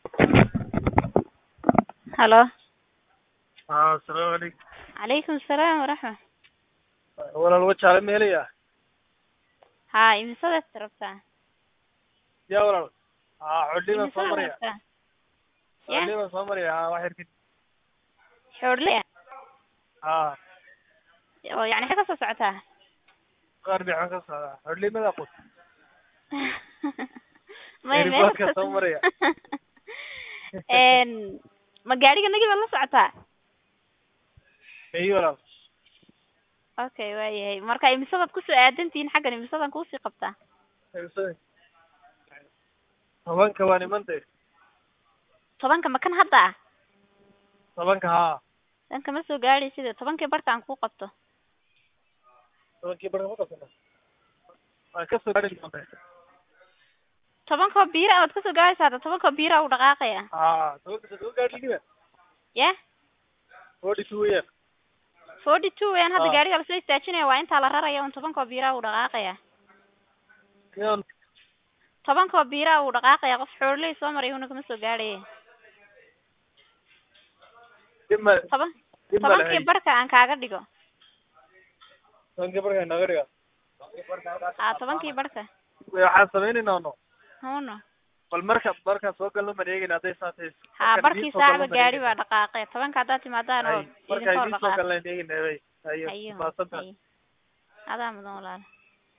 halo haa asalaamu calaykum calaykum asalaam waraxma walaal wajaale meelaya haa imisadaad rabtaa ya walaal haa xodhiban soo imisadaad maraya rabtaa ya xodhiban soo maraya haa wax yar kadib xoodle haa oo yani maxay kasoo socotaa qaar biixan ka socdaa xodhlimada qud may meel Airport-ka kas- soo maraya. Een, ma gaadhiga nagi baad la socotaa iyo walaal okay waayahay marka imisadaad kusoo aadantihiin xaggan imisadaan kuusii qabtaa tobanka waa nimantay tobanka ma kan hadda ah tobanka haa dan kama soo gaadhay sida tobankii barka aan kuu qabto tobankii barka ma qabsana waan kasoo gaari doontaa tobankoo biira waad kasoo gaadhaysaa hadda tobankoo biira uu dhaqaaqaya haa tobanka soo gaari ligiba ya forty two weeyaan forty two weeyaan hadda Ah. gaadhiga lasoo istaajinaya waa intaa la raraya un tobankoo biira uu dhaqaaqaya Yaan tobankoo biira uu dhaqaaqaya qof xoololey soo maray una kama soo gaadhaya dib ma toban dib ma tobankii lahayn barka aan kaaga dhigo tobankii barka naga dhiga haa tobankii barka waxaan samaynaynaa no huno bal marka markaan soo galno ma eegayna hadday saatays haa barkii saacba gaadhi baa dhaqaaqay tobanka haddaad timaadaan oo marka idinka hor idiin soo dhaqaaq galna eegayna hayo maasanta hayo adaa mudan walaal